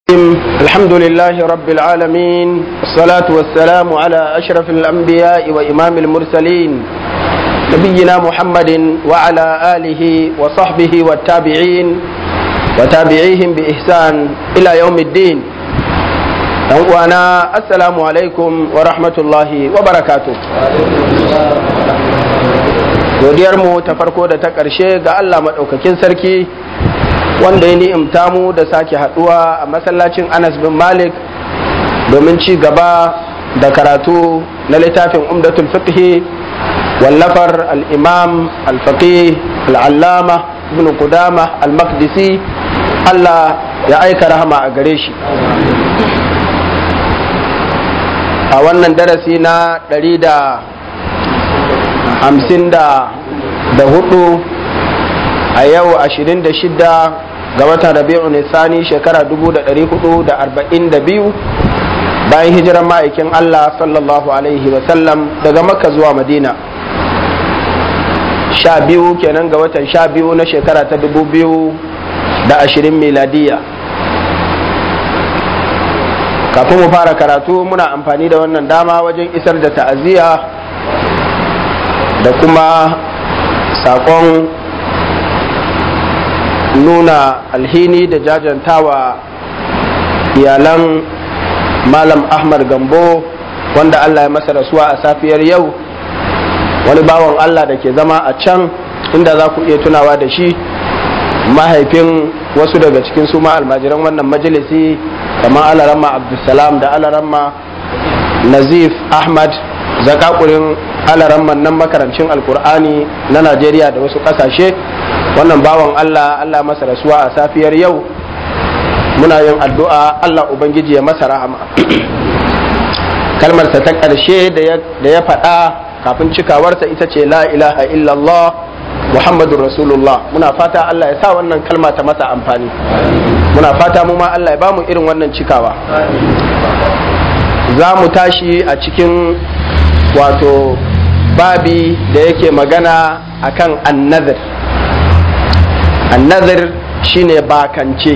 الحمد لله رب العالمين والصلاة والسلام على أشرف الأنبياء وإمام المرسلين نبينا محمد وعلى آله وصحبه والتابعين وتابعيهم بإحسان إلى يوم الدين وأنا السلام عليكم ورحمة الله وبركاته godiyarmu ta farko da ta ƙarshe ga Allah maɗaukakin sarki wanda ya ni'imta mu da sake haɗuwa a masallacin Anas bin Malik domin ci gaba da karatu na littafin umdatul fiqhi wallafar al-imam al-faqih al-allama ibn qudama al-maqdisi Allah ya aika rahama a gare shi a wannan darasi na ɗari da hamsin da hudu a yau ashirin da shida ga watan rabi'u nisani shekara dubu da ɗari hudu da arba'in da biyu bayan hijiran ma'aikin Allah sallallahu alaihi wasallam daga makka zuwa madina sha biyu kenan ga watan sha biyu na shekara ta dubu biyu da ashirin miladiya kafin mu fara karatu muna amfani da wannan dama wajen isar da ta'aziyya da kuma saƙon nuna alhini da jajantawa iyalan malam ahmad gambo wanda allah ya masa rasuwa a safiyar yau wani bawan allah da ke zama a can inda za ku iya tunawa da shi mahaifin wasu daga cikin su ma almajiran wannan majalisi kamar alaramma abdulsalam da alaramma nazif ahmad zakakurin alaramman nan makarancin alkur'ani na najeriya da wasu kasashe wannan bawan allah allah masa rasuwa a safiyar yau muna yin addu'a allah ubangiji ya masa rahama kalmarsa ta ƙarshe da ya faɗa kafin cikawarsa ita ce la ilaha illallah muhammadun rasulullah muna fata allah ya sa wannan kalma ta masa amfani muna fata mu ma allah ya bamu irin wannan cikawa za mu tashi a cikin wato babi da yake magana akan annazir annazir shine bakance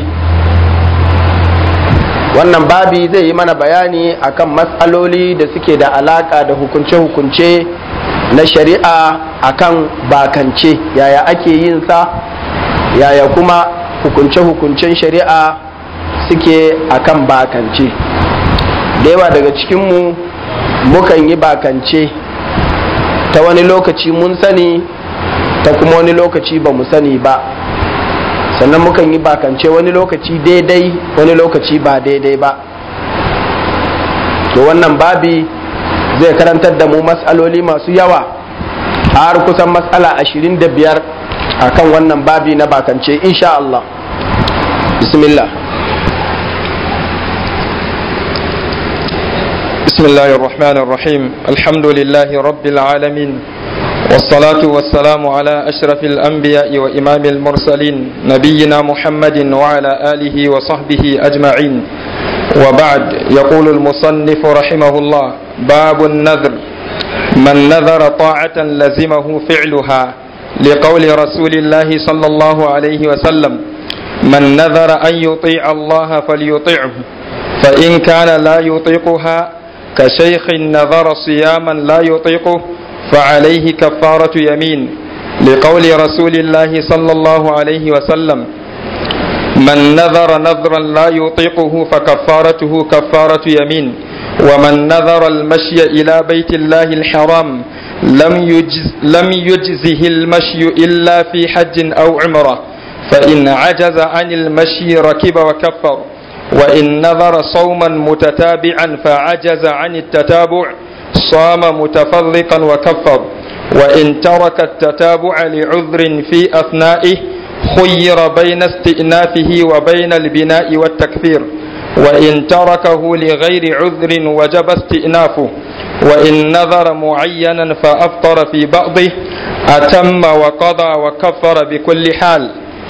wannan babi zai yi mana bayani akan matsaloli da suke da alaka da hukunce-hukunce na shari'a akan bakance yaya ake yin sa yaya kuma hukunce-hukuncen shari'a suke akan bakance da yawa daga cikinmu mukan yi bakance ta wani lokaci mun sani ta kuma wani lokaci ba mu sani ba sannan mukan yi bakance wani lokaci daidai wani lokaci ba daidai ba to wannan babi zai karantar da mu matsaloli masu yawa har kusan matsala ashirin da biyar a kan wannan babi na bakance insha Allah bismillah بسم الله الرحمن الرحيم الحمد لله رب العالمين والصلاة والسلام على أشرف الأنبياء وإمام المرسلين نبينا محمد وعلى آله وصحبه أجمعين وبعد يقول المصنف رحمه الله باب النذر من نذر طاعة لزمه فعلها لقول رسول الله صلى الله عليه وسلم من نذر أن يطيع الله فليطيعه فإن كان لا يطيقها كشيخ نذر صياما لا يطيقه فعليه كفارة يمين لقول رسول الله صلى الله عليه وسلم من نذر نذرا لا يطيقه فكفارته كفارة يمين ومن نذر المشي إلى بيت الله الحرام لم, يجز لم يجزه المشي إلا في حج أو عمرة فإن عجز عن المشي ركب وكفر وإن نذر صوما متتابعا فعجز عن التتابع صام متفرقا وكفر وإن ترك التتابع لعذر في أثنائه خير بين استئنافه وبين البناء والتكفير وإن تركه لغير عذر وجب استئنافه وإن نذر معينا فأفطر في بعضه أتم وقضى وكفر بكل حال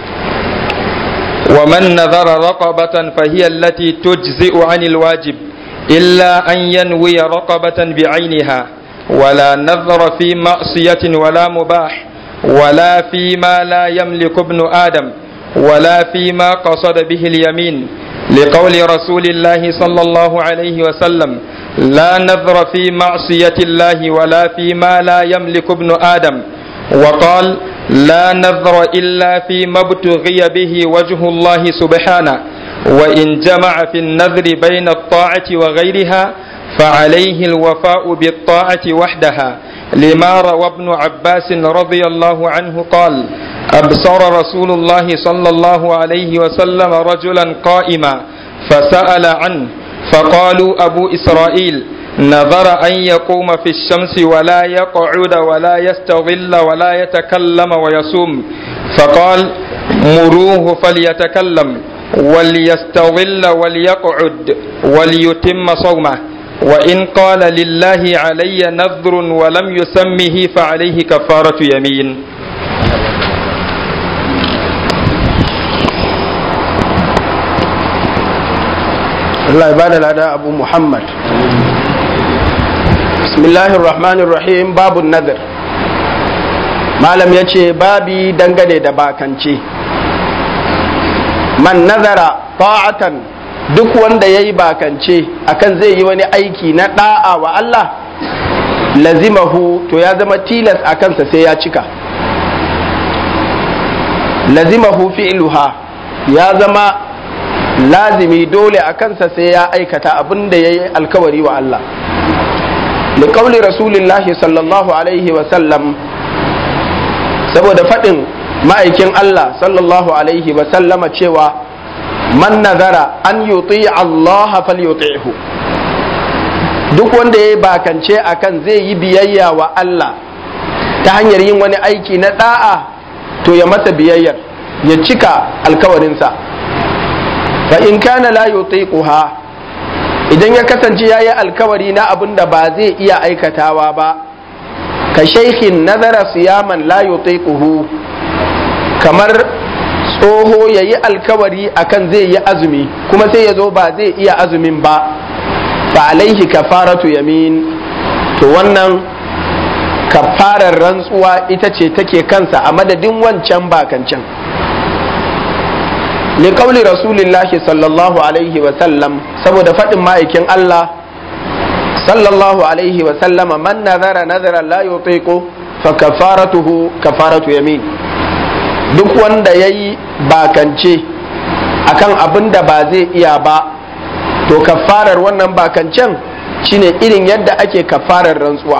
ومن نذر رقبة فهي التي تجزئ عن الواجب إلا أن ينوي رقبة بعينها ولا نذر في معصية ولا مباح ولا فيما لا يملك ابن آدم ولا فيما قصد به اليمين لقول رسول الله صلى الله عليه وسلم لا نذر في معصية الله ولا فيما لا يملك ابن آدم وقال لا نذر إلا فيما ابتغي به وجه الله سبحانه وإن جمع في النذر بين الطاعة وغيرها فعليه الوفاء بالطاعة وحدها لما روى ابن عباس رضي الله عنه قال أبصر رسول الله صلى الله عليه وسلم رجلا قائما فسأل عنه فقالوا أبو إسرائيل نظر أن يقوم في الشمس ولا يقعد ولا يستظل ولا يتكلم ويصوم فقال مروه فليتكلم وليستظل وليقعد وليتم صومه وإن قال لله علي نذر ولم يسمه فعليه كفارة يمين Allah ya bada lada Abu Muhammad Bismillahir Rahmanir Rahim babu nazar Malam ya ce babi dangane da bakance man nazara ta'atan duk wanda ya yi bakance akan zai yi wani aiki na da'a wa Allah lazimahu to ya zama tilas a kansa sai ya cika lazimahu fi'luha ya zama lazimi dole a kansa sai ya aikata abin da ya yi alkawari wa Allah liƙauli rasulillahi sallallahu alaihi wasallam saboda faɗin ma'aikin Allah sallallahu alaihi wasallama cewa man nazara an yuti Allah falyuti'hu duk wanda ya yi bakance akan zai yi biyayya wa Allah ta hanyar yin wani aiki na da'a to ya masa biyayyar ya cika alkawarinsa fa in kana la yutiquha idan ya kasance yayi alkawari na abin da ba zai iya aikatawa ba ka shaykhin nazara siyaman la yutiquhu kamar tsoho yayi alkawari akan zai yi azumi kuma sai ya zo ba zai iya azumin ba fa alaihi kafaratu yamin to wannan kafarar rantsuwa ita ce take kansa a madadin wancan bakancan liƙauli rasulillahi sallallahu alaihi wasallam saboda faɗin ma'aikin Allah sallallahu alaihi wasallama man nazara nazara la yutiqu fa kafaratuhu kafaratu yamin duk wanda yayi bakance akan abin da ba zai iya ba to kafarar wannan bakancen shine irin yadda ake kafarar rantsuwa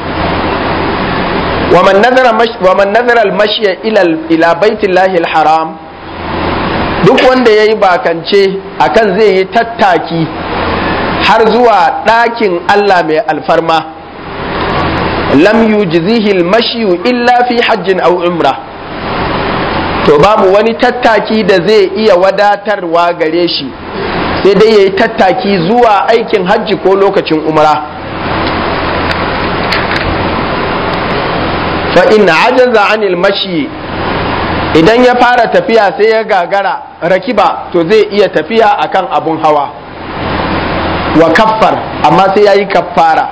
ومن نذر مش ومن نذر المشي الى الى بيت الله الحرام duk wanda ya yi bakance akan zai yi tattaki har zuwa ɗakin Allah mai alfarma lam yujzihi al-mashyu illa fi hajjin aw umra to babu wani tattaki da zai iya wadatarwa gare shi sai dai yayi tattaki zuwa aikin hajji ko lokacin umra fa in ajaza anil mashi idan ya fara tafiya sai ya gagara rakiba to zai iya tafiya akan abun hawa wa kaffar amma sai ya yi kaffara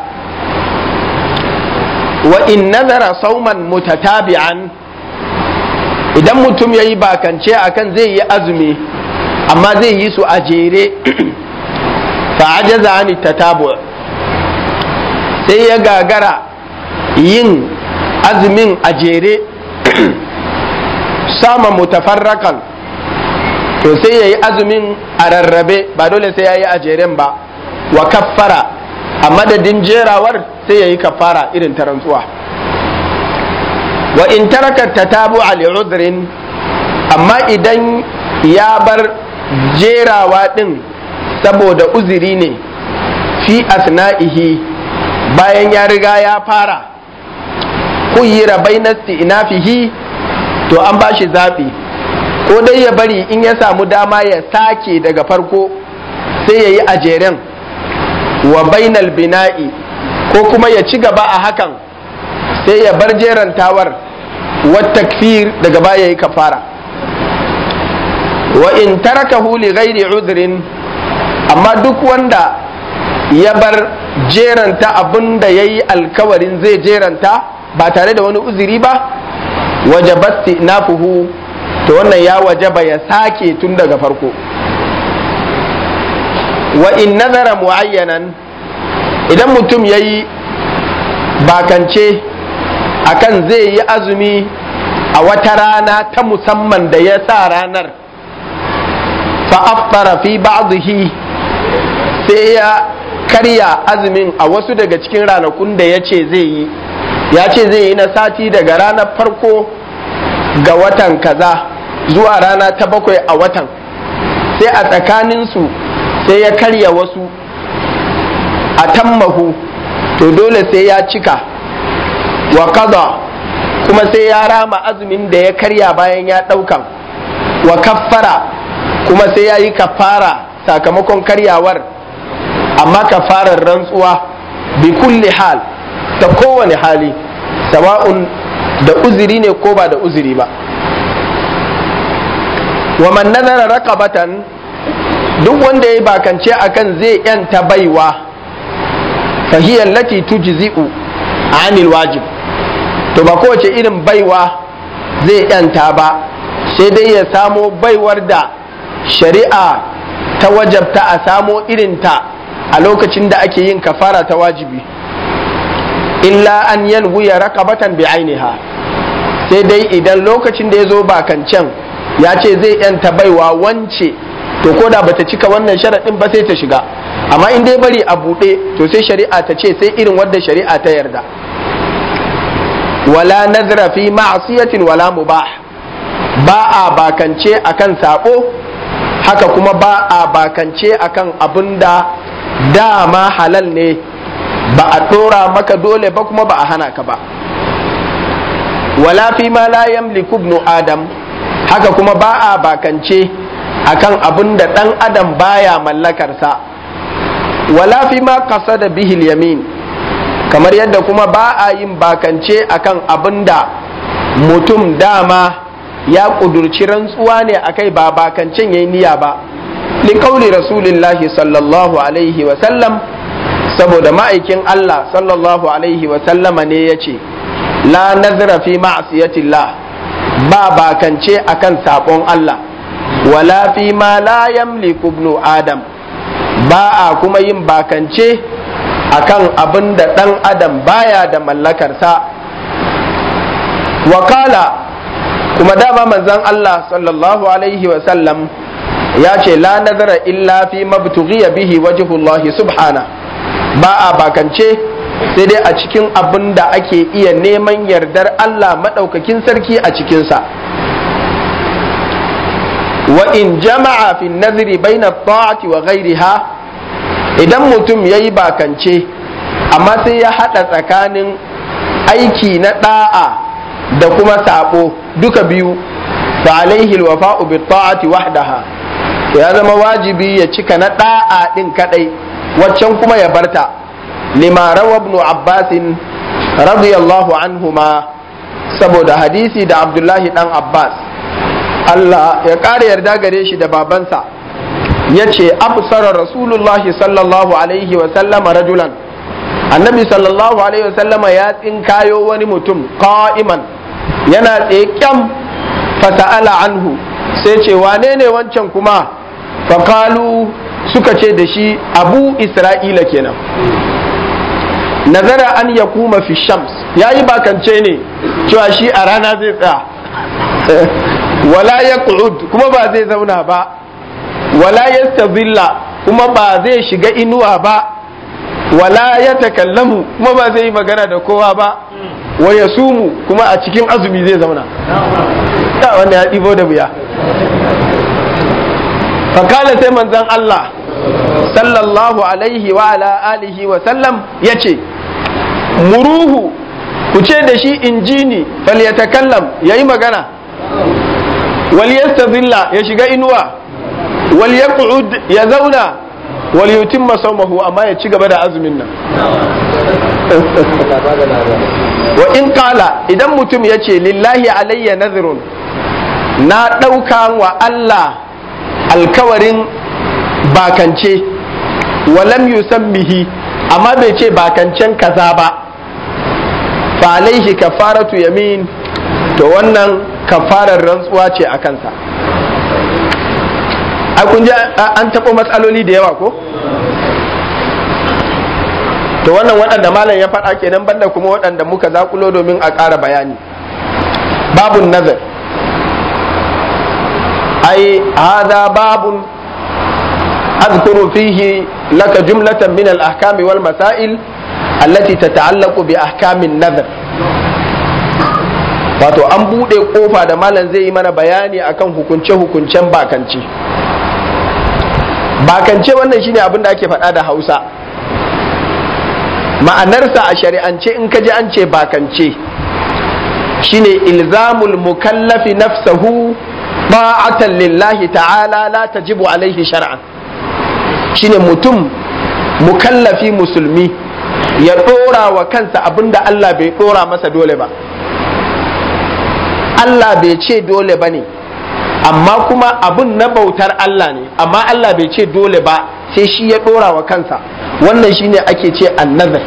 wa in nazara sauman mutatabi'an idan mutum ya yi bakance akan zai yi azumi amma zai yi su a jere fa ajaza ani tatabu sai ya gagara yin azumin a jere sama mutafarrakan to sai ya yi azumin a rarrabe ba dole sai ya yi a jeren ba wa kaffara a madadin jerawar sai ya yi kaffara irin ta rantsuwa wa in taraka tatabu ali udrin amma idan ya bar jerawa din saboda uzuri ne fi asna'ihi bayan ya riga ya fara kuyira bainasti inafihi to an ba shi zaɓi ko dai ya bari in ya samu dama ya sake daga farko sai ya yi a jeren wa bainal bina'i ko kuma ya ci gaba a hakan sai ya bar jerantawar takfir daga baya yi kafara wa in tarakahu li ghairi udhrin amma duk wanda ya bar jeranta abin da ya yi alkawarin zai jeranta ba tare da wani uzuri ba wajabatti nafuhu to wannan ya wajaba ya sake tun daga farko wa in nazara muayyanan idan mutum ya yi bakance akan zai yi azumi a wata rana ta musamman da ya sa ranar fa'aftara fi ba'dihi sai ya karya azumin a wasu daga cikin ranakun da ya ce zai yi ya ce zai yi na sati daga ranar farko ga watan kaza zuwa rana ta bakwai a watan sai a tsakaninsu sai ya karya wasu a tammahu to dole sai ya cika wa kaza kuma sai ya rama azumin da ya karya bayan ya ɗaukan wa kaffara kuma sai ya yi kafara sakamakon karyawar amma kafarar rantsuwa bi kulli hal ta kowane hali sawa'un da uzuri ne ko ba da uzuri ba wa man nazara raqabatan duk wanda ya bakance akan zai yanta baiwa fahiyar lati tujzi'u anil wajib to ba kowace irin baiwa zai yanta ba sai dai ya samo baiwar da shari'a ta wajabta a samo irinta a lokacin da ake yin kafara ta wajibi illa an yanwuya raqabatan bi ainiha sai dai idan lokacin da ya zo bakancan ya ce zai yanta baiwa wance to ko da bata cika wannan sharaɗin ba sai ta shiga amma in dai bari a buɗe to sai shari'a ta ce sai irin wadda shari'a ta yarda wala nazra fi ma'siyatin wala mubah ba a bakance akan sabo haka kuma ba a bakance akan abin da dama halal ne ba a ɗora maka dole ba kuma ba a hana ka ba wala fi ma la yamliku ibnu adam haka kuma ba a bakance akan abin da ɗan adam baya mallakarsa wala fi ma kasa da bihil yamin kamar yadda kuma ba a yin bakance akan abin da mutum dama ya ƙudurci rantsuwa ne akai ba bakancen yayi niyya ba liƙauli rasulillahi sallallahu alaihi wasallam saboda ma'aikin Allah sallallahu alaihi wasallama ne ya ce la nazara fi ma'asiyatillah ba bakance akan saɓon Allah wala fi ma la yamliku ibnu adam ba a kuma yin bakance akan abin da ɗan adam baya da mallakarsa wakala kuma dama manzon Allah sallallahu alaihi wasallam ya ce la nazara illa fi mabtughiya bihi wajhullahi subhana ba a bakance sai dai a cikin abin da ake iya neman yardar Allah maɗaukakin sarki a cikinsa wa in jama'a fi nazari baina ta'ati wa ghairiha idan mutum ya yi bakance amma sai ya haɗa tsakanin aiki na ɗa'a da kuma saɓo duka biyu fa alaihi alwafa'u bi ta'ati wahdaha ya zama wajibi ya cika na ɗa'a ɗin kaɗai waccan kuma ya barta lima rawa ibn abbasin radiyallahu anhuma saboda hadisi da abdullahi dan abbas Allah ya ƙara yarda gare shi da babansa ya ce absara rasulullahi sallallahu alaihi wa sallama rajulan annabi sallallahu alaihi wa sallama ya tsinkayo wani mutum qa'iman yana tsaye kyam fasa'ala anhu sai ce wane ne wancan kuma faƙalu suka ce da shi abu isra'ila kenan nazara an ya kuma fi shams ya yi bakance ne cewa shi a rana zai tsaya wala ya kuma ba zai zauna ba wala ya kuma ba zai shiga inuwa ba wala ya takallamu kuma ba zai yi magana da kowa ba wa ya sumu kuma a cikin azumi zai zauna ta wanda ya ɗibo da wuya fakala sai manzan Allah sallallahu alaihi wa ala alihi wa sallam ya ce muruhu ku ce da shi injini fal ya takallam ya yi magana wal yastazilla ya shiga inuwa wal yaq'ud ya zauna wal yutimma sawmahu amma ya ci gaba da azumin nan wa in kala idan mutum ya ce lillahi alayya nazirun na ɗauka wa Allah alkawarin bakance walam yusammihi amma bai ce bakancen kaza ba fa alaihi kafaratu yamin to wannan kafarar rantsuwa ce a kansa a kun ji an taɓo matsaloli da yawa ko to wannan waɗanda malam ya faɗa kenan banda kuma waɗanda muka zakulo domin a ƙara bayani babun nazar ai hada babun أذكر فيه لك جملة من الأحكام والمسائل التي تتعلق بأحكام النذر wato an buɗe ƙofa da malam zai yi mana bayani akan hukunce-hukuncen bakance bakance wannan shine abin da ake faɗa da hausa ma'anarsa a shari'ance in ka ji an ce bakance shine ilzamul mukallafi nafsahu ba'atan lillahi ta'ala la tajibu alaihi shar'an shine mutum mukallafi musulmi ya ɗora wa kansa abinda Allah bai ɗora masa dole ba Allah bai ce dole ba ne amma kuma abun na bautar Allah ne amma Allah bai ce dole ba sai shi ya ɗora wa kansa wannan shine ake ce annazar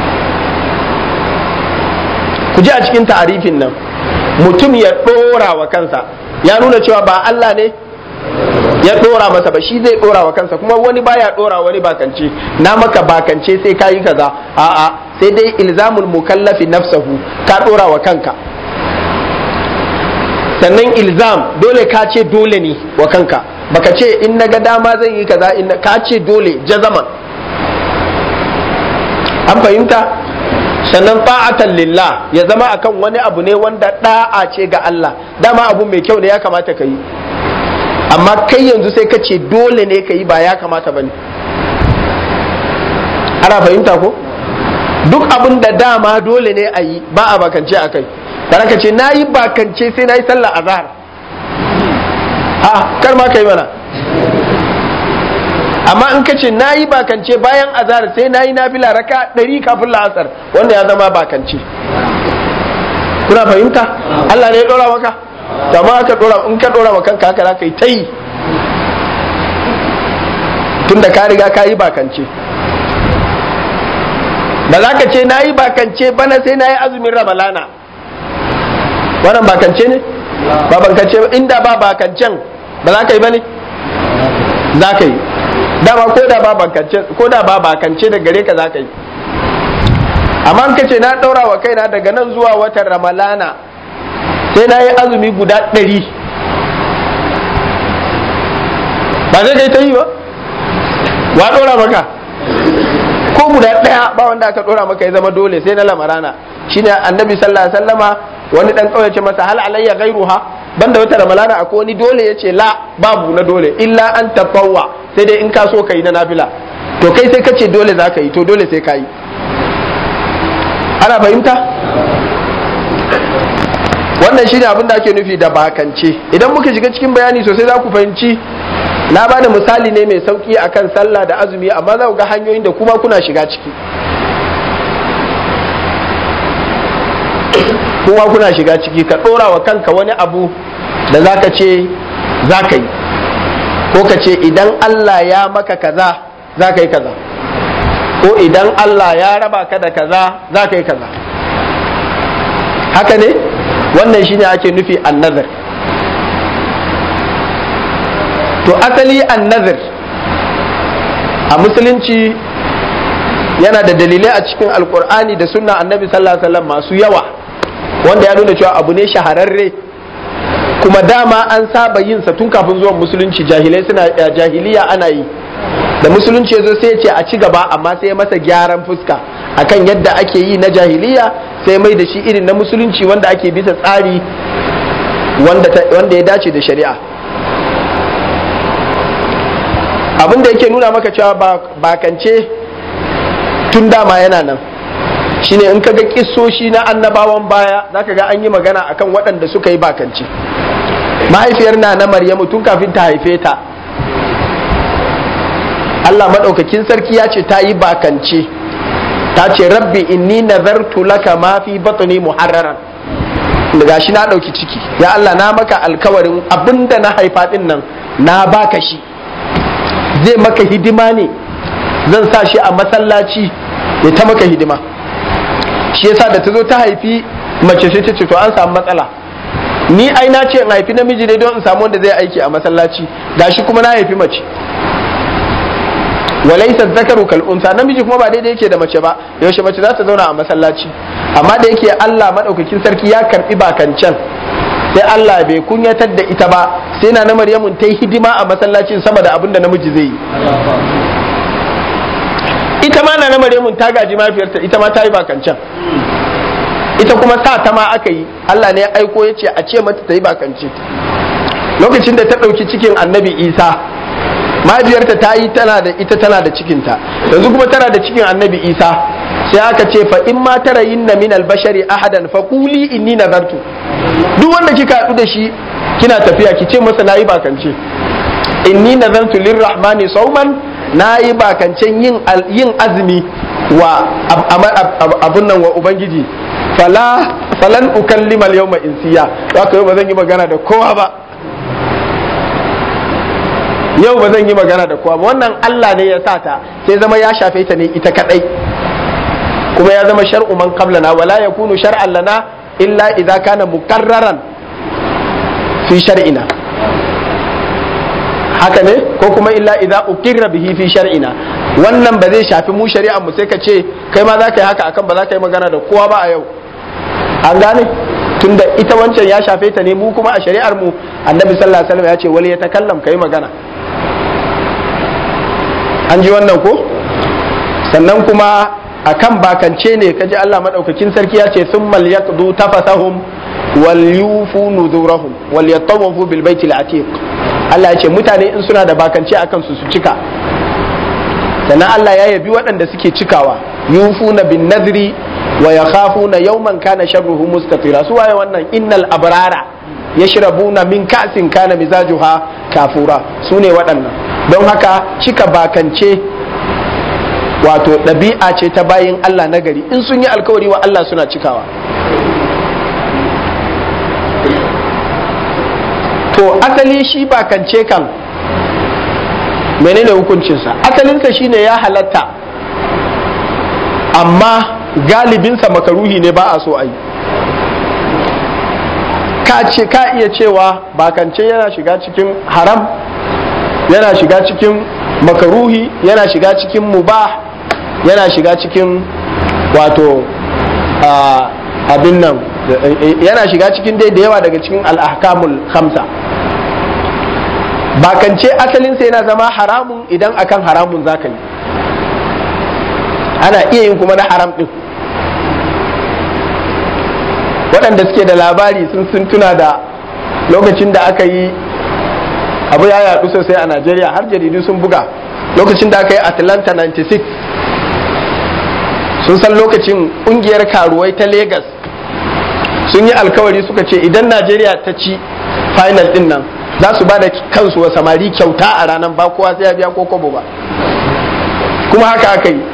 ku ji a cikin ta'arifin nan mutum ya ɗora wa kansa ya nuna cewa ba Allah ne ya ɗora masa ba shi zai ɗora wa kansa kuma wani baya ɗora wani bakance na maka bakance sai ka yi kaza a'a sai dai ilzamul mukallafi nafsahu ka ɗora wa kanka sannan ilzam dole ka ce dole ne wa kanka baka ce in na ga dama zan yi kaza in ka ce dole jazaman an fahimta sannan ta'atan lillah ya zama akan wani abu ne wanda da'a ce ga Allah dama abu mai kyau ne ya kamata ka yi amma kai yanzu sai ka ce dole ne ka yi ba ya kamata ba ne ana fahimta ko duk abin da dama dole ne a yi ba a bakance a kai bana ka ce na yi bakance sai na yi sallah azhar a kar ma ka yi mana amma in ka ce na yi bakance bayan azhar sai na yi nafila raka ɗari kafin la'asar wanda ya zama bakance kuna fahimta Allah ne ya ɗora maka kama aka ɗora in ka ɗora maka kanka haka za ka yi ta yi tun da ka riga ka yi bakance ba za ka ce na yi bakance bana sai na yi azumin ramalana wannan bakance ne ba bakance inda ba bakancen ba za ka yi ba ne za ka yi dama ko da ba bakance ko da ba bakance da gare ka za ka yi amma in kace na daura wa kaina daga nan zuwa watan ramalana sai na yi azumi guda ɗari ba zai kai ta yi ba wa ɗora maka ko guda ɗaya ba wanda aka ɗora maka ya zama dole sai na lamarana shine annabi sallallahu alaihi wasallama wani dan kauye ce masa hal alayya ghairuha banda wata ramalana akwai wani dole yace la babu na dole illa an tafawwa sai dai in ka so kai na nafila to kai sai kace dole za ka yi to dole sai ka yi ana fahimta wannan shine abin da ake nufi da bakance idan muka shiga cikin bayani sosai za ku fahimci na ba da misali ne mai sauki akan sallah da azumi amma za ku ga hanyoyin da kuma kuna shiga ciki kuma kuna shiga ciki ka ɗora wa kanka wani abu da za ka ce za ka yi ko ka ce idan Allah ya maka kaza za ka yi kaza ko idan Allah ya raba ka da kaza za ka yi kaza haka ne wannan shine ake nufi annazar to asali annazar a musulunci yana da dalilai a cikin alkur'ani da sunna annabi sallallahu alaihi wasallam masu yawa wanda ya nuna cewa abu ne shahararre kuma dama an saba yin sa tun kafin zuwan musulunci jahilai suna jahiliya ana yi da musulunci ya zo sai ya ce a ci gaba amma sai ya masa gyaran fuska akan yadda ake yi na jahiliya sai mai da shi irin na musulunci wanda ake bisa tsari wanda ya dace da shari'a abin da yake nuna maka cewa bakance tun dama yana nan shine in ka ga kissoshi na annabawan baya zaka ga an yi magana akan waɗanda suka yi bakance mahaifiyar na na maryamu tun kafin ta haife ta Allah maɗaukakin sarki ya ce ta yi bakance ta ce rabbi inni nazartu laka ma fi batni muharraran daga shi na ɗauki ciki ya Allah na maka alkawarin abinda na haifa ɗin nan na baka shi zai maka hidima ne zan sa shi a masallaci ya ta maka hidima shi yasa da ta zo ta haifi mace sai ta ce to an samu matsala ni ai na ce in haifi namiji ne don in samu wanda zai aiki a masallaci gashi kuma na haifi mace walaisa zakaru kal unsa namiji kuma ba daidai yake da mace ba yaushe mace za ta zauna a masallaci amma da yake Allah madaukakin sarki ya karbi bakancan sai Allah bai kunyatar da ita ba sai na na Maryamun ta yi hidima a masallacin sama da abin da namiji zai yi ita ma na na Maryamun ta gaji mafiyarta ita ma ta yi bakancan ita kuma sa ta ma aka yi Allah ne ya aiko ya ce a ce mata ta yi bakance lokacin da ta ɗauki cikin annabi Isa mahaifiyarta ta yi tana da ita tana da cikinta yanzu kuma tana da cikin annabi isa sai aka ce fa in ma tara yinna min albashari ahadan fa quli inni nazartu duk wanda kika haɗu da shi kina tafiya ki ce masa nayi bakance inni nazartu lirrahmani sauman nayi bakancen yin yin azumi wa abun nan wa ubangiji fala falan ukallima al-yawma insiya haka yau ba zan yi magana da kowa ba yau ba zan yi magana da kowa ba wannan Allah ne ya sa ta sai zama ya shafe ta ne ita kadai kuma ya zama shar'u man qablana wala yakunu shar'an lana illa idza kana mukarraran fi shar'ina haka ne ko kuma illa idza ukirra bihi fi shar'ina wannan ba zai shafi mu shari'ar mu sai ka ce kai ma za ka yi haka akan ba za ka yi magana da kowa ba a yau an gane tunda ita wancan ya shafe ta ne mu kuma a shari'ar mu annabi sallallahu alaihi wasallam ya ce wali ya takallam kai magana an ji wannan ko sannan kuma akan bakance ne kaji Allah madaukakin sarki ya ce thumma liyaqdu tafasahum wal yufu nuzurahum wal yatawafu bil baitil atiq Allah ya ce mutane in suna da bakance akan su su cika sannan Allah ya yabi waɗanda suke cikawa yufuna bin nadri wa yakhafuna yawman kana sharruhu mustatira su waye wannan innal abrara yashrabuna min ka'sin kana mizajuha kafura su ne waɗannan don haka cika bakance wato ɗabi'a ce ta bayin Allah na gari in sun yi alkawari wa Allah suna cikawa to asali shi bakance kan menene hukuncinsa asalinsa shine ya halatta amma galibinsa makaruhi ne ba a so a yi ka iya cewa bakance yana shiga cikin haram yana shiga cikin makaruhi yana shiga cikin mubah yana shiga cikin wato abin nan yana shiga cikin dai da yawa daga cikin al'ahkamul khamsa bakance asalinsa yana zama haramun idan akan haramun zaka yi ana iya yin kuma na haram din waɗanda suke da labari sun sun tuna da lokacin da aka yi abu ya yaɗu sosai a najeriya har jaridu sun buga lokacin da aka yi atlanta 96 sun san lokacin ƙungiyar karuwai ta Legas sun yi alkawari suka ce idan najeriya ta ci final din nan za su ba da kansu wa samari kyauta a ranar ba kowa sai ya biya ko kobo ba kuma haka aka yi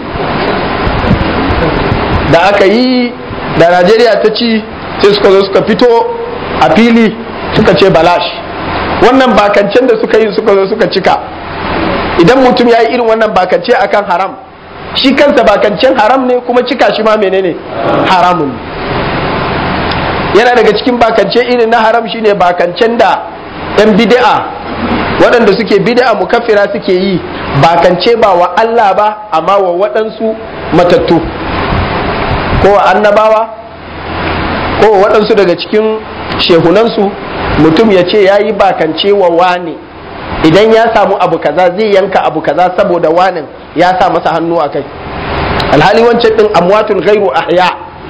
da aka yi da najeriya ta ci sai suka zo suka fito a fili suka ce balash wannan bakancen da suka yi suka zo suka cika idan mutum ya yi irin wannan bakance akan haram shi kansa bakancen haram ne kuma cika shi ma menene haramun yana daga cikin bakance irin na haram shine bakancen da yan bid'a waɗanda suke bid'a mukaffira suke yi bakance ba wa Allah ba amma wa waɗansu matattu ko wa annabawa ko wa waɗansu daga cikin shehunansu mutum ya ce ya yi bakance wa wane idan ya samu abu kaza zai yanka abu kaza saboda wanin ya sa masa hannu a kai alhali wancan ɗin amwatun gairu ahya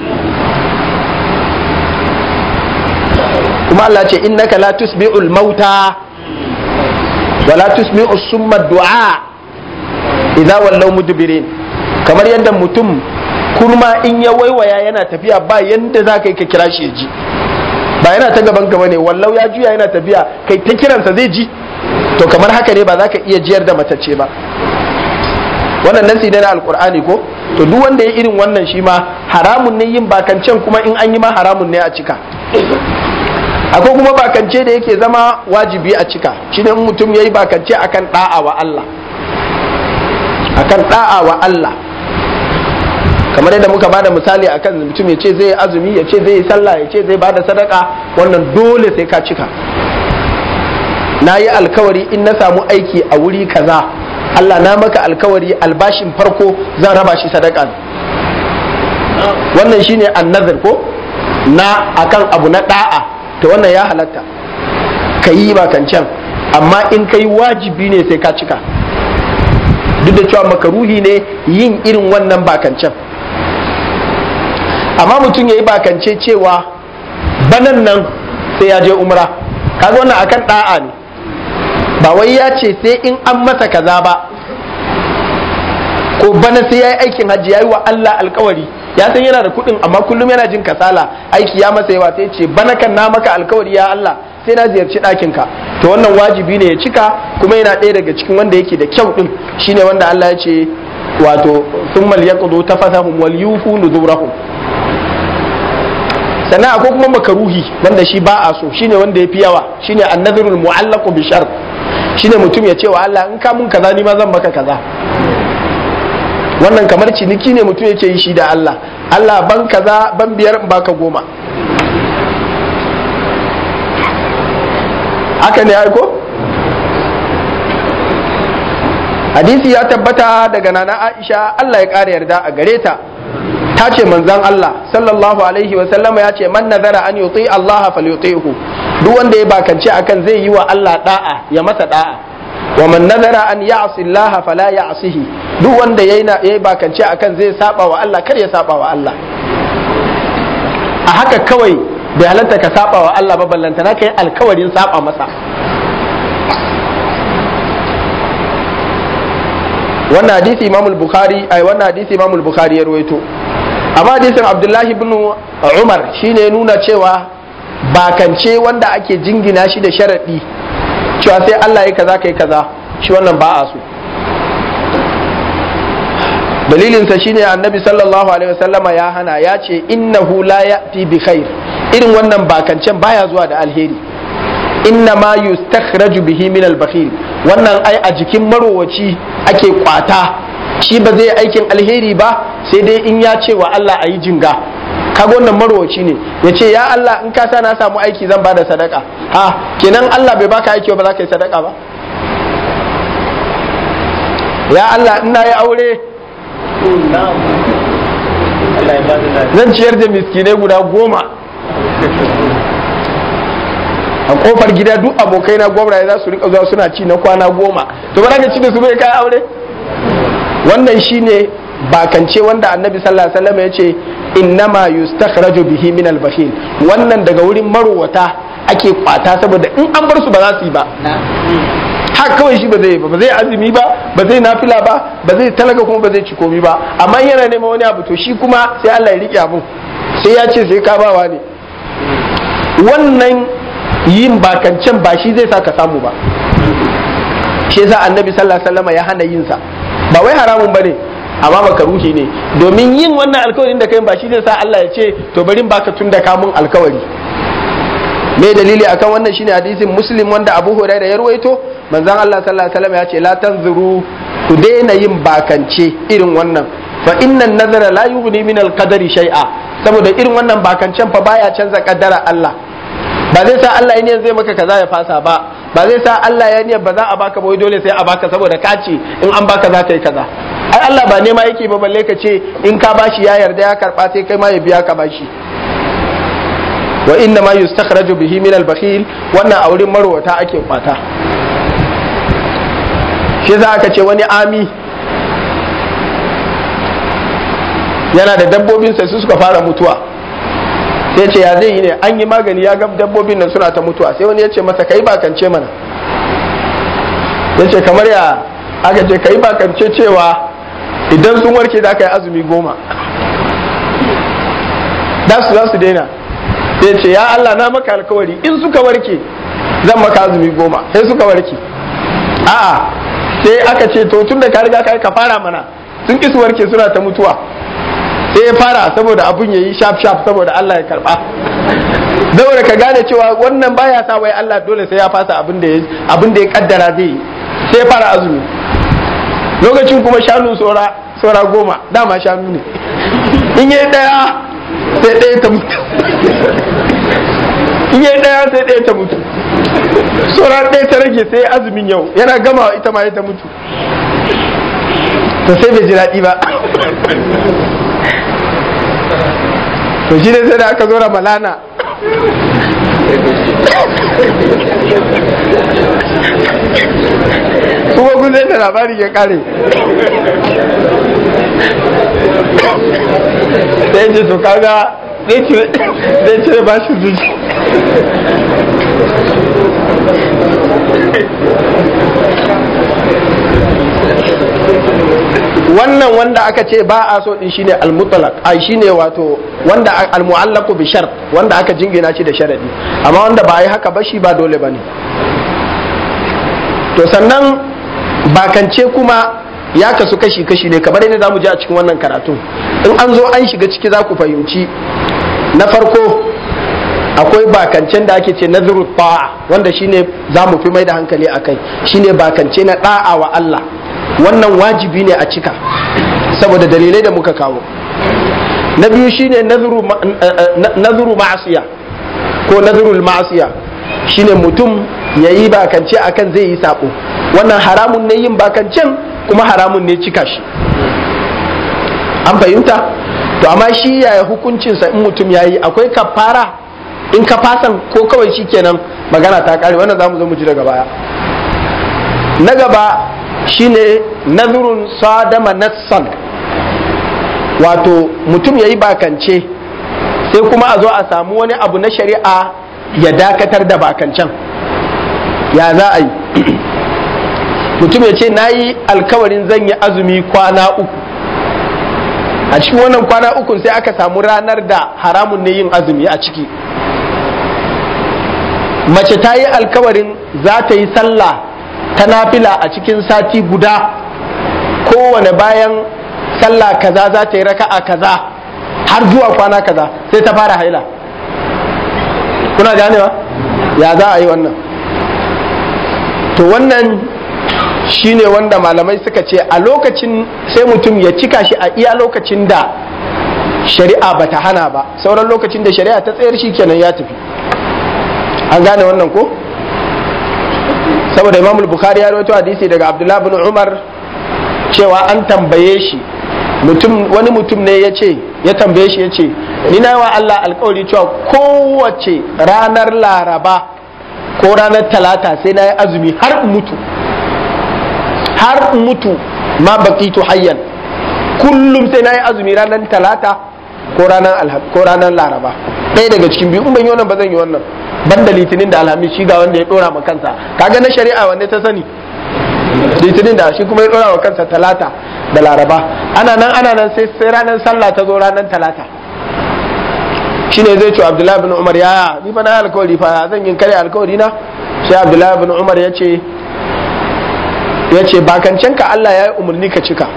kuma Allah ce innaka la tusmi'ul mauta wa la tusmi'us summa du'a idza wallaw mudbirin kamar yadda mutum kurma in ya waiwaya yana tafiya ba yanda za ka yi ka kira shi ya ji ba yana ta gaban gaba ne wallau ya juya yana tafiya kai ta kiransa zai ji to kamar haka ne ba za ka iya jiyar da matacce ba wannan nasi ne na alkur'ani ko to duk wanda ya irin wannan shi ma haramun ne yin bakancen kuma in an yi ma haramun ne a cika akwai kuma bakance da yake zama wajibi a cika shine in mutum ya yi bakance akan da'a wa Allah akan da'a wa Allah kamar yadda muka bada misali akan mutum ya ce zai azumi ya ce zai yi sallah ya ce zai bada sadaka wannan dole sai ka cika na yi alkawari in na samu aiki a wuri kaza Allah na maka alkawari albashin farko zan raba shi sadaka wannan shine annazar ko na akan abu na da'a to wannan ya halatta ka yi bakancan amma in ka yi wajibi ne sai ka cika duk da cewa makaruhi ne yin irin wannan bakancan amma mutum ya yi bakance cewa banan nan sai ya je umra kaga wannan akan da'a ne ba wai ya ce sai in an masa kaza ba ko bana sai ya yi aikin hajji ya yi wa Allah alkawari ya san yana da kuɗin amma kullum yana jin kasala aiki ya masa yawa sai ce bana kan na maka alkawari ya Allah sai na ziyarci ɗakin ka to wannan wajibi ne ya cika kuma yana ɗaya daga cikin wanda yake da kyau ɗin shine wanda Allah ya ce wato thumma liyaqdu tafasahum wal yufu nuzurahum sannan akwai kuma makaruhi wanda shi ba a so shine wanda ya fi yawa shine annadhurul mu'allaqu bi shart shine mutum ya ce wa Allah in ka mun kaza ni ma zan maka kaza wannan kamar ciniki ne mutum yake yi shi da Allah Allah ban kaza ban biyar in baka goma haka ne aiko hadisi ya tabbata daga nana Aisha Allah ya ƙara yarda a gare ta ta ce manzan Allah sallallahu alaihi wasallama ya ce man nazara an yuti Allah falyutihu duk wanda ya bakance akan zai yi wa Allah da'a ya masa da'a wa man nazara an ya'si Allah fala ya'sihi duk wanda yayi yayi bakance akan zai saba wa Allah kar ya saba wa Allah a haka kawai bai halatta ka saba wa Allah ba ballanta na kai alkawarin saba masa wannan hadisi Imam al-Bukhari ai wannan hadisi Imam al-Bukhari ya ruwaito amma hadisin Abdullahi ibn Umar shine nuna cewa bakance wanda ake jingina shi da sharadi cewa sai Allah ya kaza kai kaza shi wannan ba a so dalilinsa shine annabi sallallahu alaihi wasallama ya hana ya ce innahu la ya'ti bi khair irin wannan bakancen baya zuwa da alheri inna ma yustakhraju bihi min al-bakhil wannan ai a jikin marowaci ake kwata shi ba zai aikin alheri ba sai dai in ya ce wa Allah ayi jinga kaga wannan marowaci ne ya ce ya Allah in ka sa na samu aiki zan bada sadaka ha kenan Allah bai baka aiki ba za ka yi sadaka ba ya Allah ina yi aure zan ciyar da miskinai guda goma a kofar gida duk abokai na gwamnati za su rika zuwa suna ci na kwana goma to ba ka ci da su bai kai aure wannan shine bakance wanda annabi sallallahu alaihi wasallam ya ce innama yustakhraju bihi min al wannan daga wurin marowata ake kwata saboda in an bar su ba za su yi ba haka kawai shi ba zai ba ba zai azumi ba ba zai nafila ba ba zai talaga kuma ba zai ci komi ba amma yana neman wani abu to shi kuma sai Allah ya rike abun sai ya ce sai ka bawa ne wannan yin bakancan ba shi zai sa ka samu ba shi yasa annabi sallallahu alaihi wasallam ya hana yin sa ba wai haramun bane amma makaruhi ne domin yin wannan alkawarin da kai ba shi zai sa Allah ya ce to bari in baka tun da kamun alkawari me dalili akan wannan shine hadisin muslim wanda abu hurairah ya ruwaito manzon Allah sallallahu alaihi wasallam ya ce la tanzuru ku daina yin bakance irin wannan fa innan nazara la yughni min al-qadari shay'a saboda irin wannan bakancen fa baya canza kaddara Allah ba zai sa Allah ya niyan zai maka kaza ya fasa ba ba zai sa Allah ya niyan ba za a baka ba dole sai a baka saboda ka ce in an baka za ka yi kaza ai Allah ba nema yake ba balle ka ce in ka bashi ya yarda ya karba sai kai ma ya biya ka bashi wa inna ma yustakhraju bihi min al-bakhil wannan a wurin marwata ake kwata shi za aka ce wani ami yana da dabbobinsa su suka fara mutuwa sai ce ya zai yi ne an yi magani ya ga dabbobin nan suna ta mutuwa sai wani ya ce masa kai bakance mana ya ce kamar ya aka ce kai bakance cewa idan sun warke za ka yi azumi goma da su za su daina sai ce ya Allah na maka alkawari in suka warke zan maka azumi goma sai suka warke a'a sai aka ce to tun da ka riga ka fara mana sun ki su warke suna ta mutuwa sai ya fara saboda abun ya yi shaf shaf saboda Allah ya karba saboda ka gane cewa wannan baya sa wai Allah dole sai ya fasa abin da abin da ya kaddara zai yi sai ya fara azumi lokacin kuma shanu sora sora goma dama shanu ne in yi daya sai ɗaya ta mutu in yi daya sai ɗaya ta mutu sauran ɗaya ta rage sai azumin yau yana gama ita ma ta mutu to sai bai ji daɗi ba to shi ne sai da aka zo ramalana kuma kun zai da labari ya kare sai ce to kaga zai cire ba shi zuci wannan wanda aka ce ba a so din shine al-mutlaq ai shine wato wanda al-mu'allaqu bi shart wanda aka jingina shi da sharadi amma wanda ba yi haka ba shi ba dole bane to sannan bakance kuma ya kasu kashi kashi ne kamar yadda zamu je a cikin wannan karatu in an zo an shiga ciki za ku fahimci na farko akwai bakancen da ake ce nazarul ta'a wanda shine za mu fi mai da hankali akai shine bakance na da'a wa Allah wannan wajibi ne a cika saboda dalilai da muka kawo na biyu shine nazuru ma'asiya ko nazarul ma'asiya shine mutum ya yi bakance akan zai yi sabo wannan haramun ne yin bakancen kuma haramun ne cika shi an fahimta to amma shi yaya hukuncinsa in mutum ya yi akwai kafara in ka fasan ko kawai shi kenan magana ta kare wannan za mu zo mu ji daga baya na gaba shine nazurun sadama nassan wato mutum ya yi bakance sai kuma a zo a samu wani abu na shari'a ya dakatar da bakancan ya za a yi mutum ya ce na yi alkawarin zan yi azumi kwana uku a cikin wannan kwana uku sai aka samu ranar da haramun ne yin azumi a ciki mace ta yi alkawarin za ta yi sallah ta nafila a cikin sati guda kowane bayan sallah kaza za ta yi raka'a kaza har zuwa kwana kaza sai ta fara haila kuna ganewa ya za a yi wannan to wannan shine wanda malamai suka ce a lokacin sai mutum ya cika shi a iya lokacin da shari'a bata hana ba sauran lokacin da shari'a ta tsayar shi kenan ya tafi an gane wannan ko saboda imam bukhari ya rawaito hadisi daga abdullah bin umar cewa an tambaye shi mutum wani mutum ne ya ce ya tambaye shi ya ce ni na wa Allah alkawari cewa kowace ranar laraba ko ranar talata sai na yi azumi har in mutu har in mutu ma baqitu hayyan kullum sai na yi azumi ranar talata ko ranar ko ranar laraba ɗaya daga cikin biyu in ban yi wannan ba zan yi wannan ban da litinin da alhamis shi ga wanda ya dora ma kansa kaga na shari'a wanda ta sani litinin da shi kuma ya dora wa kansa talata da laraba ana nan ana nan sai sai ranar sallah ta zo ranar talata shine zai ce abdullahi bin umar yaya ni fa na alkawari fa zan yin kare alkawari na sai abdullahi bin umar ya ce ya ce bakancen ka Allah ya yi umarni ka cika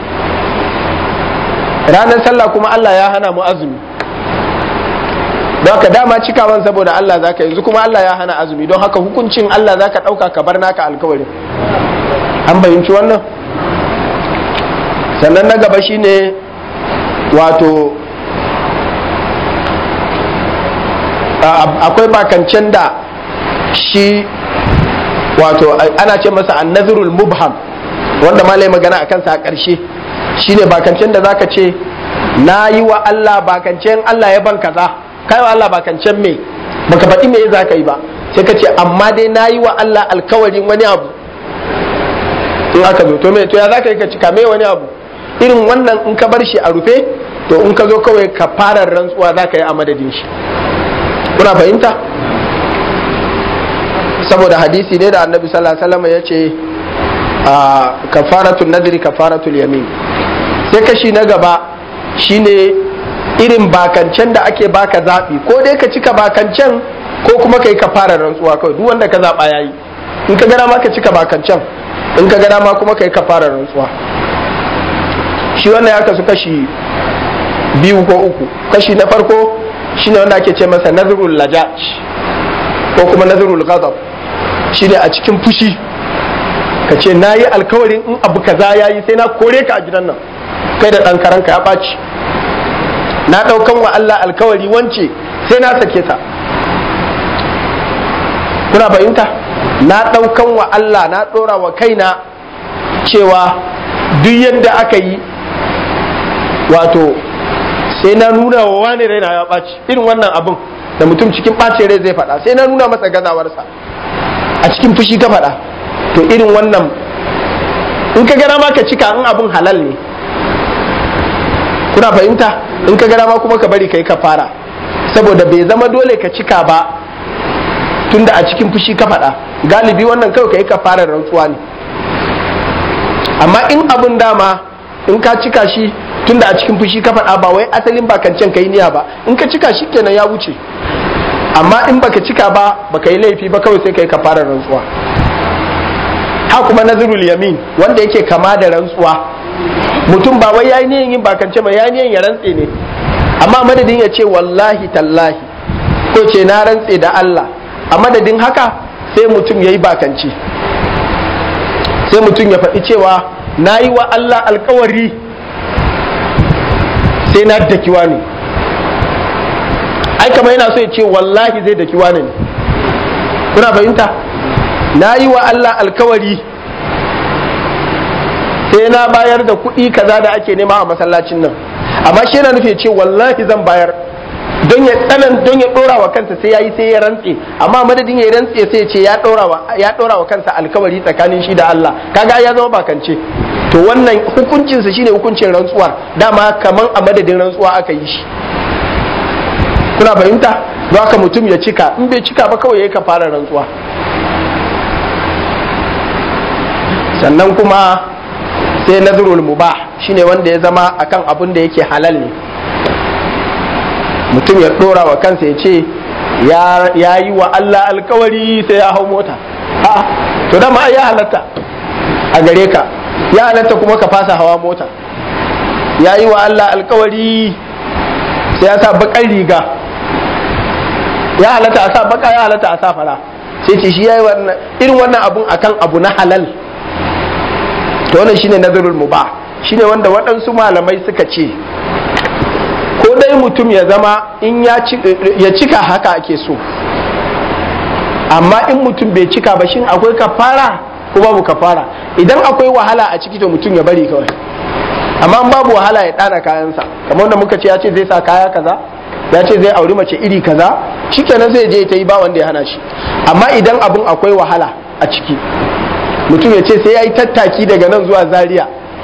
ranar sallah kuma Allah ya hana mu azumi don haka dama cikawan saboda Allah zaka yanzu kuma Allah ya hana azumi don haka hukuncin Allah zaka ɗauka ka bar naka alkawarin an bayyanci wannan sannan na gaba shine wato akwai bakancen da shi wato ana ce masa annazirul mubham wanda malai magana a kansa a ƙarshe shine bakancen da zaka ce na yi wa Allah bakancen Allah ya ban kaza kai wa Allah bakancen me baka faɗi me za ka yi ba sai ka ce amma dai na yi wa Allah alkawarin wani abu in aka zo to me to ya za ka yi ka cika me wani abu irin wannan in ka bar shi a rufe to in ka zo kawai ka fara rantsuwa za ka yi a madadin shi kuna fahimta saboda hadisi ne da annabi sallallahu alaihi wasallam ya ce kafaratul nadri kafaratul yamin sai kashi na gaba shine irin bakancen da ake baka zaɓi ko dai ka cika bakancen ko kuma ka yi ka fara rantsuwa kawai duk wanda ka zaɓa ya yi in ka gana ma ka cika bakancen in ka gana ma kuma ka yi ka fara rantsuwa shi wannan ya kasu kashi biyu ko uku kashi na farko shine wanda ake ce masa nazarul lajaj ko kuma nazarul ghadab shine a cikin fushi ka ce na yi alkawarin in abu kaza ya yi sai na kore ka a gidan nan kai da ɗan karanka ya ɓaci na ɗaukan wa Allah alkawari wance sai na sake ta kuna fahimta na ɗaukan wa Allah na ɗora wa kaina cewa duk yadda aka yi wato sai na nuna wa wani raina ya ɓaci irin wannan abin da mutum cikin ɓacin rai zai faɗa sai na nuna masa gazawarsa a cikin fushi ka faɗa to irin wannan in ka gana ma ka cika in abin halal ne kuna fahimta in ka gana ma kuma ka bari kai ka fara saboda bai zama dole ka cika ba tunda a cikin fushi ka faɗa galibi wannan kawai ka yi ka fara rantsuwa ne amma in abin dama in ka cika shi tunda a cikin fushi ka faɗa ba wai asalin bakancen ka yi niyya ba in ka cika shi kenan ya wuce amma in baka cika ba baka yi laifi ba kawai sai ka yi ka fara rantsuwa ha kuma nazirul yamin wanda yake kama da rantsuwa mutum ba wai yayi niyan yin bakance ba yayi niyan ya rantse ne amma madadin ya ce wallahi tallahi ko ce na rantse da Allah a madadin haka sai mutum yayi bakance sai mutum ya faɗi cewa na yi wa Allah alkawari sai na dakiwa ne ai kamar yana so ya ce wallahi zai dakiwa ne kuna fahimta na yi wa Allah alkawari sai na bayar da kuɗi kaza da ake nema a masallacin nan amma shi yana nufi ce wallahi zan bayar don ya tsanan don ya dora wa kansa sai yayi sai ya rantse amma madadin ya rantse sai ya ce ya dora wa ya dora wa kansa alkawari tsakanin shi da Allah kaga ya zama bakance to wannan hukuncin sa shine hukuncin rantsuwa dama kaman a madadin rantsuwa aka yi shi kuna fahimta don haka mutum ya cika in bai cika ba kawai yayi fara rantsuwa sannan kuma sai nazarul mubah shine wanda ya zama akan abin da yake halal ne mutum ya dora wa kansa ya ce ya yi wa Allah alkawari sai ya hau mota a to dama ya halatta a gare ka ya halatta kuma ka fasa hawa mota ya yi wa Allah alkawari sai ya sa bakar riga ya halatta a sa baka ya halatta a sa fara sai ce shi ya yi irin wannan abun akan abu na halal to wannan shine nazarul mubah shine wanda waɗansu malamai suka ce ko dai mutum ya zama in ya cika haka ake so amma in mutum bai cika ba shin akwai kafara ko babu kafara idan akwai wahala a ciki to mutum ya bari kawai amma in babu wahala ya ɗana kayansa kamar wanda muka ce ya ce zai sa kaya kaza ya ce zai auri mace iri kaza shikenan zai je ta yi ba wanda ya hana shi amma idan abun akwai wahala a ciki mutum ya ce sai ya yi tattaki daga nan zuwa zaria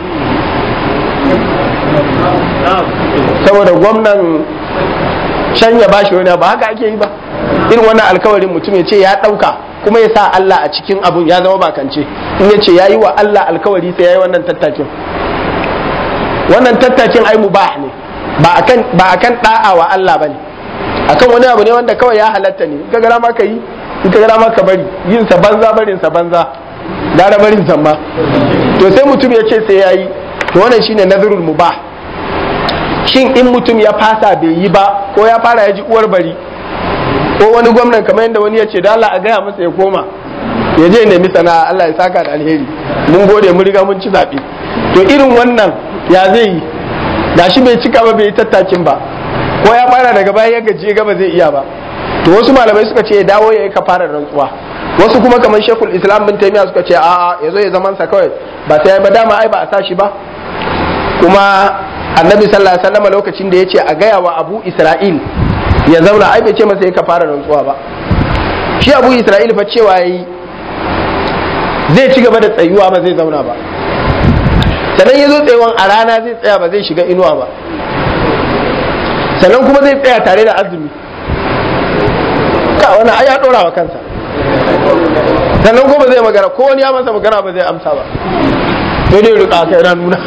saboda gwamnan can ya bashi wani ba haka ake yi ba irin wannan alkawarin mutum ya ce ya ɗauka kuma ya sa Allah a cikin abun ya zama bakance in ya ce ya yi wa Allah alkawari sai ya yi wannan tattakin wannan tattakin ai mubah ne ba akan ba akan da'a wa Allah bane akan wani abu ne wanda kawai ya halatta ne in ka gara maka yi in ka gara maka bari yin sa banza barin sa banza gara barin sa ma to sai mutum ya ce sai yayi to wannan shine nazarul mubah shin in mutum ya fasa bai yi ba ko ya fara ya ji uwar bari ko wani gwamnan kamar yadda wani ya ce da Allah a gaya masa ya koma ya je nemi sana'a Allah ya saka da alheri mun gode mun riga mun ci zaɓe to irin wannan ya zai yi da shi bai cika ba bai yi tattakin ba ko ya fara daga baya ya gaji gaba zai iya ba to wasu malamai suka ce ya dawo ya yi kafarar rantsuwa wasu kuma kamar shekul islam bin taimiya suka ce a'a ya zo ya zaman sa kawai ba sai ba dama ai ba a sa shi ba kuma annabi sallallahu alaihi wasallam lokacin da ya ce a gaya wa abu isra'il ya zauna ai bai ce masa ya kafarar rantsuwa ba shi abu isra'il fa cewa yayi zai ci gaba da tsayuwa ba zai zauna ba sannan ya zo tsayawan a rana zai tsaya ba zai shiga inuwa ba sannan kuma zai tsaya tare da azumi ka wani ai ya dora wa kansa sannan kuma zai magana ko wani ya masa magana ba zai amsa ba sai dai rika kai na nuna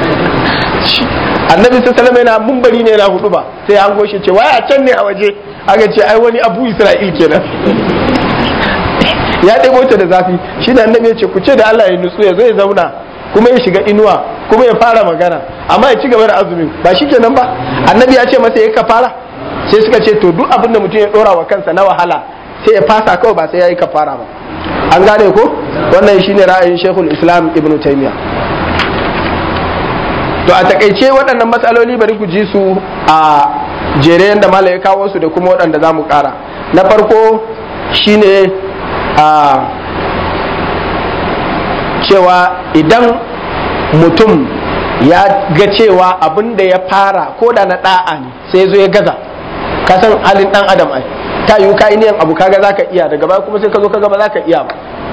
annabi sai salama yana mumbari ne na hudu ba sai an goshe ce waya can ne a waje aka ce ai wani abu isra'il kenan ya ɗebo ta da zafi shi da annabi ya ce ku ce da Allah ya nutsu ya zo ya zauna kuma ya shiga inuwa kuma ya fara magana amma ya ci gaba da azumin ba shi kenan ba annabi ya ce masa ya kafara sai suka ce to duk abin da mutum ya dora wa kansa na wahala sai ya fasa kawai ba sai ya yi kafara ba an gane ko wannan shine ra'ayin shekul islam ibn taymiya to a takaice waɗannan matsaloli bari ku ji su a jere yadda malam ya kawo su da kuma waɗanda za mu ƙara na farko shine a cewa idan mutum ya ga cewa abin da ya fara ko da na ɗa'a ne sai zo ya gaza ka san halin ɗan adam ai ta yiwu ka niyan abu kaga zaka iya daga baya kuma sai ka zo kaga ba zaka iya ba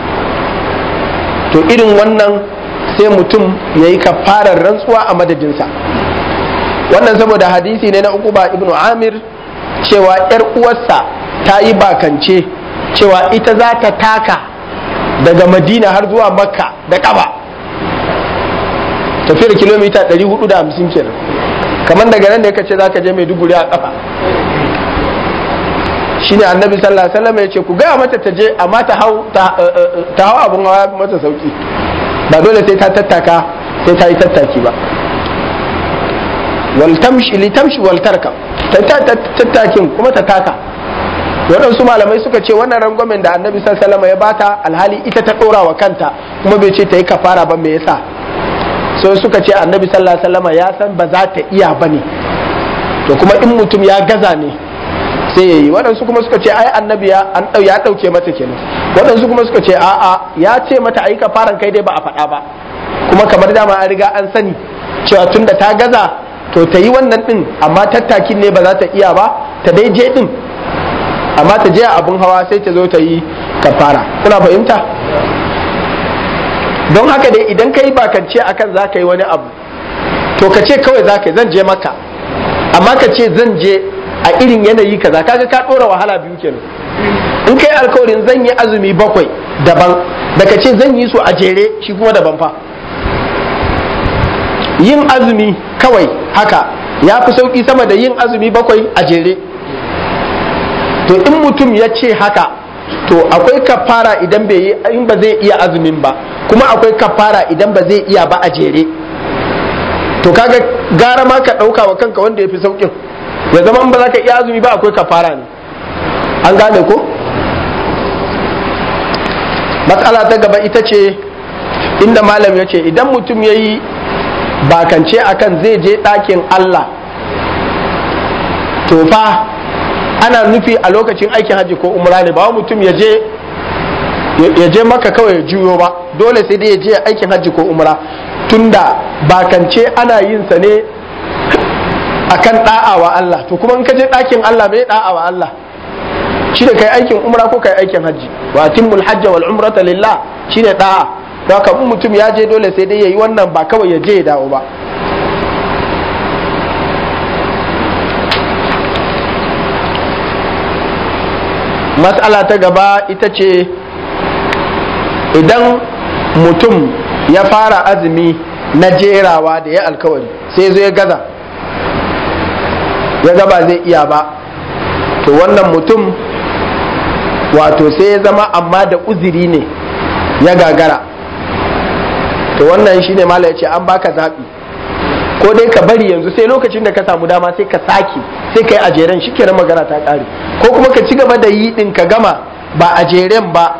to irin wannan sai mutum ya yi kafarar rantsuwa a madadinsa wannan saboda hadisi ne na uku ba ibnu amir cewa yar uwarsa ta yi bakance cewa ita za ta taka daga madina har zuwa makka da ƙaba tafiyar kilomita 450 kenan kamar daga nan da ya ce za ka je maiduguri a ƙafa shine annabi sallallahu alaihi wasallam ya ce ku gaya mata ta je amma ta hau ta hau abun hawa mata sauki ba dole sai ta tattaka sai ta yi tattaki ba wal tamshi li tamshi wal tarka ta tattakin kuma ta taka waɗansu malamai suka ce wannan rangwamen da annabi sallallahu alaihi ya bata alhali ita ta ɗora wa kanta kuma bai ce ta yi kafara ba me yasa sai suka ce annabi sallallahu alaihi ya san ba za ta iya bane to kuma in mutum ya gaza ne sai ya yi waɗansu kuma suka ce ai annabi ya an ɗau ya ɗauke mata kenan waɗansu kuma suka ce a'a ya ce mata ai kafaran kai dai ba a faɗa ba kuma kamar dama an riga an sani cewa tunda ta gaza to ta yi wannan ɗin amma tattakin ne ba za ta iya ba ta dai je ɗin amma ta je a abin hawa sai ta zo ta yi kafara kuna fahimta don haka dai idan ka yi bakance akan za ka yi wani abu to ka ce kawai za ka yi zan je maka amma ka ce zan je a irin yanayi kaza kaga ka dora wahala biyu kenan in kai alkawarin zan yi azumi bakwai daban da ka ce zan yi su a jere shi kuma daban fa yin azumi kawai haka ya fi sauki sama da yin azumi bakwai a jere to in mutum ya ce haka to akwai kafara idan bai yi in ba zai iya azumin ba kuma akwai kafara idan ba zai iya ba a jere to kaga gara ma ka ɗauka wa kanka wanda ya fi saukin ya zama in ba za ka iya azumi ba akwai kafara ne an gane ko matsala ta gaba ita ce inda malam ya ce idan mutum ya yi bakance akan zai je ɗakin Allah to fa ana nufi a lokacin aikin hajji ko umra ne ba mutum ya je ya je maka kawai ya juyo ba dole sai dai ya je aikin hajji ko umra tunda bakance ana yin sa ne akan da'a wa Allah to kuma in ka je ɗakin Allah bai da'a wa Allah shi da kai aikin umra ko kai aikin hajji wa timmul hajja wal umrata lillah shine da'a don haka mutum ya je dole sai dai yayi wannan ba kawai ya je ya dawo ba matsala ta gaba ita ce idan mutum ya fara azumi na jerawa da ya alkawari sai zo ya gaza ya gaba zai iya ba to wannan mutum wato sai ya zama amma da uziri ne ya gagara to wannan shine mala ya ce an baka zaɓi ko dai ka bari yanzu sai lokacin da ka samu dama sai ka sake sai ka yi a jeren shi kenan magana ta ƙare ko kuma ka ci gaba da yi ɗin ka gama ba a jeren ba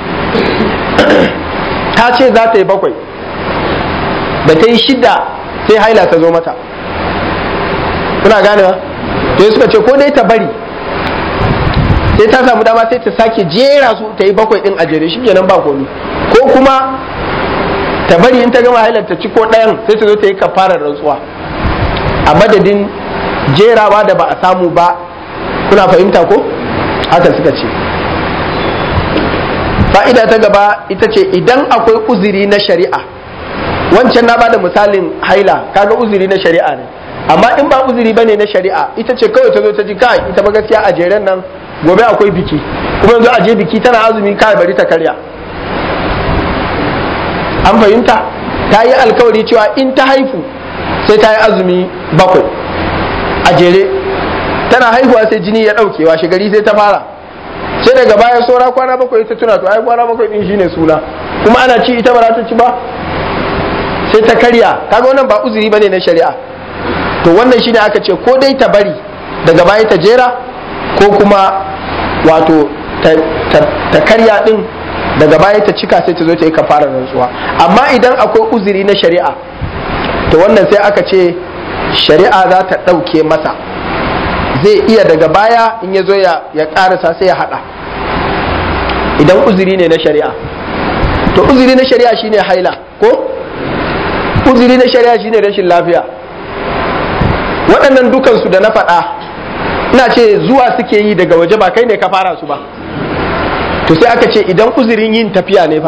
ta ce za ta yi bakwai da ta yi shida sai haila ta zo mata kuna ganewa to suka ce ko dai ta bari sai ta samu dama sai ta sake jera su ta yi bakwai din a jere shi kenan ba komi ko kuma ta bari in ta gama hailar ta ci ko ɗayan sai ta zo ta yi kafarar rantsuwa a madadin jerawa da ba a samu ba kuna fahimta ko haka suka ce fa'ida ta gaba ita ce idan akwai uzuri na shari'a wancan na bada misalin haila kaga uzuri na shari'a ne amma in ba uzuri bane na shari'a ita ce kawai ta zo ta ji kai ita ba gaskiya a jeren nan gobe akwai biki kuma yanzu a je biki tana azumi kai bari ta karya an fahimta ta yi alkawari cewa in ta haifu sai ta yi azumi bakwai a jere tana haihuwa sai jini ya ɗauke washe gari sai ta fara sai daga baya saura kwana bakwai ta tuna to ai kwana bakwai din shine suna kuma ana ci ita ba za ta ci ba sai ta karya kaga wannan ba uzuri bane na shari'a to wannan shine aka ce ko dai ta bari daga baya ta jera ko kuma wato ta karya din daga baya ta cika sai ta zo ta yi kafara rantsuwa amma idan akwai uzuri na shari'a to wannan sai aka ce shari'a za ta ɗauke masa zai iya daga baya in ya zo ya ƙarasa sai ya haɗa idan uzuri ne na shari'a to uzuri na shari'a shine haila ko uzuri na shari'a shine rashin lafiya waɗannan dukansu da na faɗa ina ce zuwa suke yi daga waje ba kai ne ka fara su ba to sai aka ce idan uzurin yin tafiya ne fa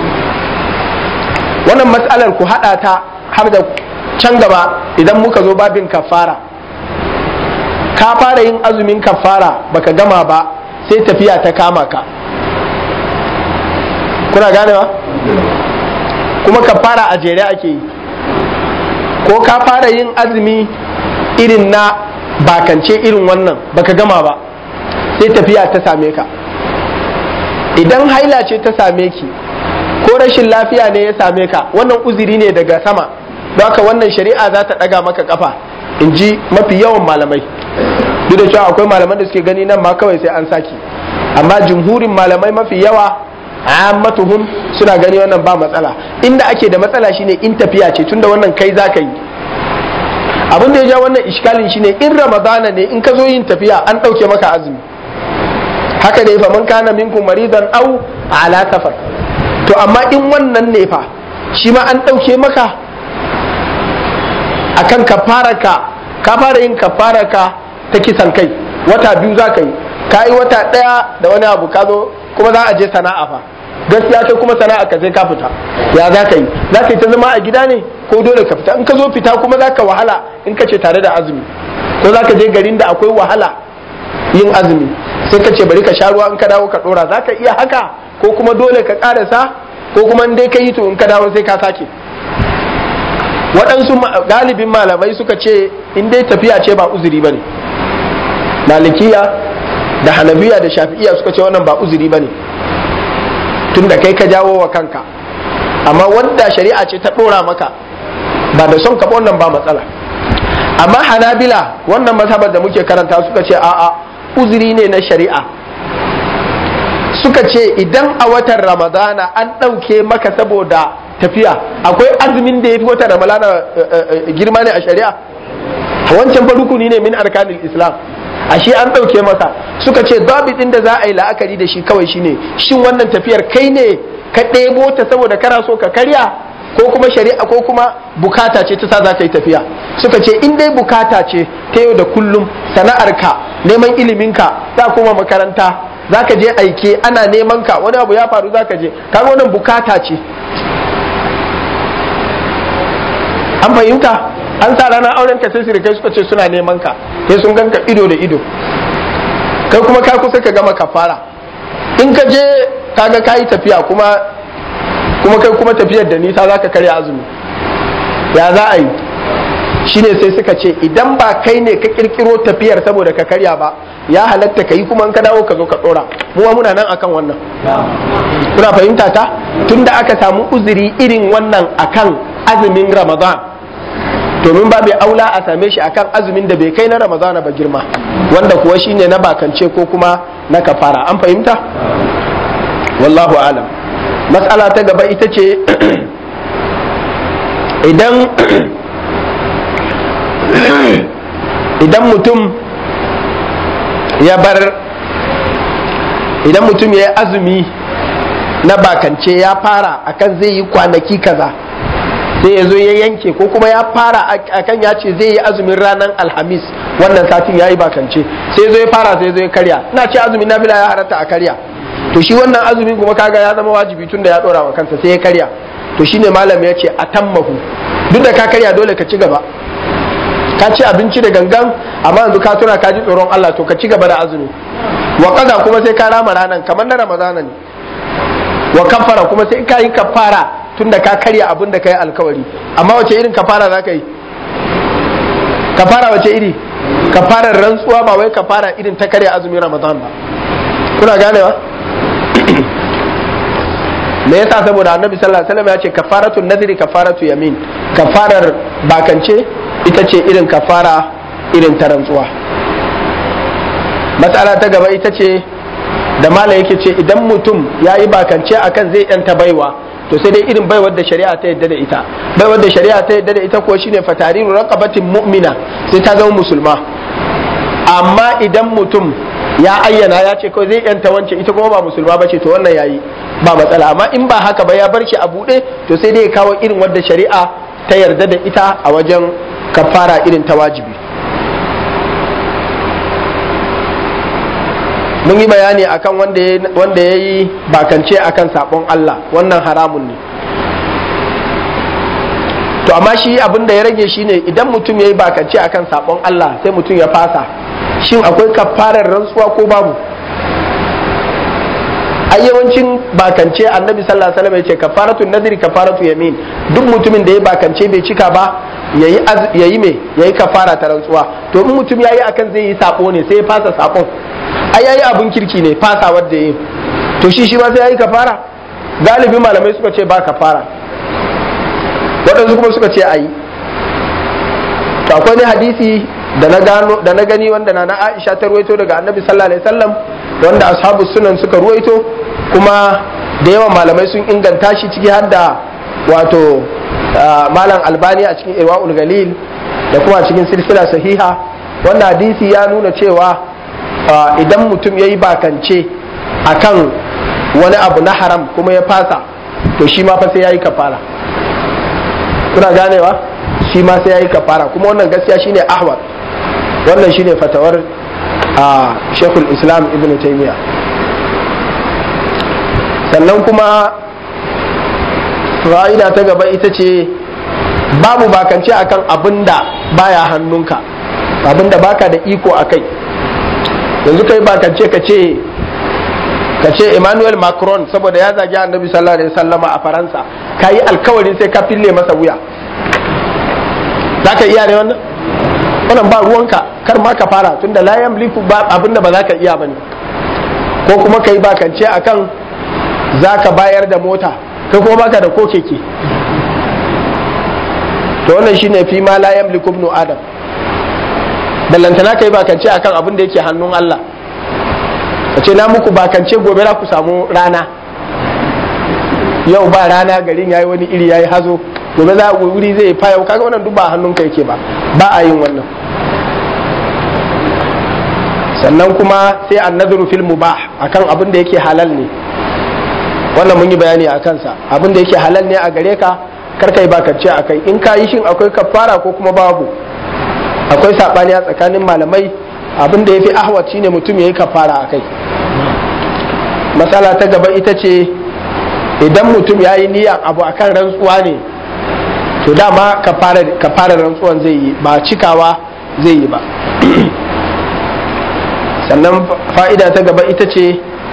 wannan matsalar ku haɗa ta har da can gaba idan muka zo babin kafara ka fara yin azumin kafara baka gama ba sai tafiya ta kama ka kuna ganewa kuma kafara a jere ake yi ko ka fara yin azumi irin na bakance irin wannan baka gama ba sai tafiya ta same ka idan haila ce ta same ki ko rashin lafiya ne ya same ka wannan uzuri ne daga sama don haka wannan shari'a za ta ɗaga maka kafa in ji mafi yawan malamai duk da cewa akwai malaman da suke gani nan ma kawai sai an saki amma jumhurin malamai mafi yawa ammatuhum suna gani wannan ba matsala inda ake da matsala shine in tafiya ce tunda wannan kai za ka yi abin da ya ja wannan iskalin shine in ramadana ne in ka zo yin tafiya an ɗauke maka azumi haka ne fa man kana minkum maridan au ala safar to amma in wannan ne fa shi ma an ɗauke maka akan kafaraka ka fara yin kafaraka ta kisan kai wata biyu za ka yi ka yi wata ɗaya da wani abu ka zo kuma za a je sana'a fa gaskiya kai kuma sana'a ka sai ka fita ya za ka yi za ka yi ta zama a gida ne ko dole ka fita in ka zo fita kuma za ka wahala in ka ce tare da azumi ko za ka je garin da akwai wahala yin azumi sai ka ce bari ka sha ruwa in ka dawo ka dora za ka iya haka ko kuma dole ka karasa ko kuma in dai ka yi to in ka dawo sai ka sake waɗansu galibin malamai suka ce in dai tafiya ce ba uzuri ba ne malikiya da hanabiya da shafi'iya suka ce wannan ba uzuri ba ne tun da kai ka jawo wa kanka amma wanda shari'a ce ta ɗora maka ba da son ka wannan ba matsala amma hanabila wannan mazhabar da muke karanta suka ce a'a uzuri ne na shari'a suka ce idan a watan ramadana an ɗauke maka saboda tafiya akwai azumin da ya fi watan ramadana girma ne a shari'a wancan fa rukuni ne min arkanil islam ashe an ɗauke masa suka ce ɗin da za a yi la'akari da shi kawai shine shin wannan tafiyar kai ne ka ɗebo ta saboda kana so ka karya ko kuma shari'a ko kuma bukata ce ta sa za ka yi tafiya suka ce in dai bukata ce ta yau da kullum sana'arka neman iliminka za kuma makaranta za ka je aike ana neman ka wani abu ya faru za ka je kaga wannan bukata ce an fahimta an sa ranar auren ka sai sirikai suka ce suna neman ka sai sun ganka ido da ido kai kuma ka kusa ka gama kafara in ka je kaga ka yi tafiya kuma kuma kai kuma tafiyar da nisa za ka karya azumi ya za a yi shine sai suka ce idan ba kai ne ka kirkiro tafiyar saboda ka karya ba ya halatta ka yi kuma in ka dawo ka zo ka dora mu muna nan akan wannan kuna fahimta ta tunda aka samu uzuri irin wannan akan azumin ramadan domin ba bai aula a same shi akan azumin da bai kai na ramadana ba girma wanda kuwa shine na bakance ko kuma na kafara an fahimta wallahu alam matsala ta gaba ita ce idan idan mutum ya bar idan mutum ya yi azumi na bakance ya fara akan zai yi kwanaki kaza sai ya zo ya yanke ko kuma ya fara akan ya ce zai yi azumin ranar alhamis wannan satin ya yi bakance sai ya zo ya fara sai ya zo ya karya ina ce azumin nafila ya halatta a karya to shi wannan azumin kuma kaga ya zama wajibi tun da ya dora wa kansa sai ya karya to shine malam ya ce a tammahu duk da ka karya dole ka ci gaba ka ci abinci da gangan amma yanzu ka tuna ka ji tsoron Allah to ka ci gaba da azumi wa kaza kuma sai ka rama ranan kamar na ramadana ne wa kafara kuma sai ka yi kafara tunda ka karya abin da ka yi alkawari amma wace irin kafara za ka yi kafara wace iri kafarar rantsuwa ba wai kafara irin ta karya azumin ramadan ba kuna ganewa me yasa saboda annabi sallallahu alaihi wasallam ya ce kafaratu nadri kafaratu yamin kafarar bakance ita ce irin kafara irin ta rantsuwa matsala ta gaba ita ce da mala yake ce idan mutum ya yi bakance akan zai yanta baiwa to sai dai irin baiwar da shari'a ta yadda da ita baiwar da shari'a ta yadda da ita ko shine fatariru raqabatin mu'mina sai ta zama musulma amma idan mutum ya ayyana ya ce kawai zai yanta wance ita kuma ba musulma ba ce to wannan yayi ba matsala amma in ba haka ba ya bar shi a buɗe to sai dai ya kawo irin wadda shari'a ta yarda da ita a wajen kafara irin ta wajibi mun yi bayani akan wanda ya yi bakance akan sabon Allah wannan haramun ne to amma shi abin da ya rage shine idan mutum ya yi bakance akan sabon Allah sai mutum ya fasa shin akwai kafarar rantsuwa ko babu a yawancin bakance annabi sallallahu alaihi wasallam ya ce kafaratu nadri kafaratu yamin duk mutumin da ya bakance bai cika ba yayi yayi me yayi kafara ta rantsuwa to in mutum yayi akan zai yi sabo ne sai ya fasa sabon ai yayi abun kirki ne fasa wanda yayi to shi shi ma sai yayi kafara galibi malamai suka ce ba kafara waɗansu kuma suka ce ayi to akwai ne hadisi da na gano da na gani wanda na Aisha ta ruwaito daga Annabi sallallahu alaihi wasallam wanda ashabu sunan suka ruwaito kuma da yawan malamai sun inganta shi ciki har da wato malam albani a cikin irwaul galil da kuma cikin silsila sahiha wannan hadisi ya nuna cewa idan mutum ya yi bakance akan wani abu na haram kuma ya fasa to shi ma fa sai ya yi kafara kuna ganewa shi ma sai ya yi kafara kuma wannan gaskiya shine ahmad wannan shine fatawar a shekul islam ibn taymiya sannan kuma fa'ida ta gaba ita ce babu bakance akan abin da baya hannunka abin da baka da iko a kai yanzu kai bakance ka ce ka ce emmanuel macron saboda ya zagi annabi sallallahu alaihi wasallama a faransa ka yi alkawarin sai ka fille masa wuya za ka iya ne wannan wannan ba ruwanka kar ma ka fara tunda la yamliku ba abinda ba za ka iya bane ko kuma ka yi bakance akan za ka bayar da mota kai kuma baka da ko keke to wannan shine fi ma la yamliku ibnu adam ballantana kai bakance akan abin da yake hannun Allah ka ce na muku bakance gobe za ku samu rana yau ba rana garin yayi wani iri yayi hazo gobe za wuri zai fayau kaga wannan duk ba hannun ka yake ba ba a yin wannan sannan kuma sai annadru fil mubah akan abin da yake halal ne wannan mun yi bayani a kansa abin da yake halal ne a gare ka kar kai bakance akai in ka yi shin akwai kafara ko kuma babu akwai saɓani a tsakanin malamai abin da ya fi ahwat shine mutum ya yi kafara a kai matsala ta gaba ita ce idan mutum ya yi niyyar abu a kan rantsuwa ne to dama kafara rantsuwan zai yi ba cikawa zai yi ba sannan fa'ida ta gaba ita ce